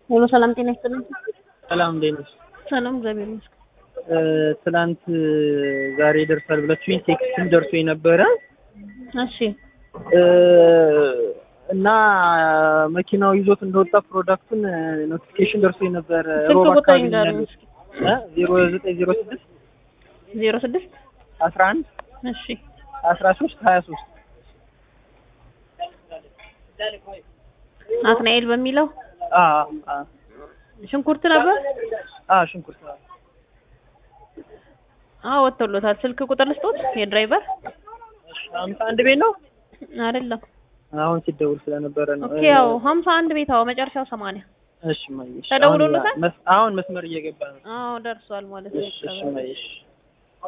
ሄሎ ሰላም ጤና ይስጥልኝ። ሰላም እንዴት ነሽ? ሰላም እግዚአብሔር ይመስገን። ትላንት ዛሬ ይደርሳል ብላችሁኝ ቴክስትም ደርሶ የነበረ እሺ እና መኪናው ይዞት እንደወጣ ፕሮዳክቱን ኖቲፊኬሽን ደርሶ የነበረ ስልክ ሮብ ቁጥር አካባቢ ይንገሩኝ እስኪ። ዜሮ ዘጠኝ ዜሮ ስድስት ዜሮ ስድስት አስራ አንድ እሺ አስራ ሶስት ሀያ ሶስት ናትናኤል በሚለው ሽንኩርት ነበር። ሽንኩርት አዎ ወጥቶሎታል። ስልክ ቁጥር ልስጦት የድራይቨር ሀምሳ አንድ ቤት ነው አይደለም። አሁን ሲደውል ስለነበረ ነው ኦኬ ያው ሀምሳ አንድ ቤት አዎ መጨረሻው ሰማንያ እሺ ማየሽ ተደውሎለታል? አሁን መስመር እየገባ ነው አዎ ደርሷል ማለት ነው። እሺ እሺ ማየሽ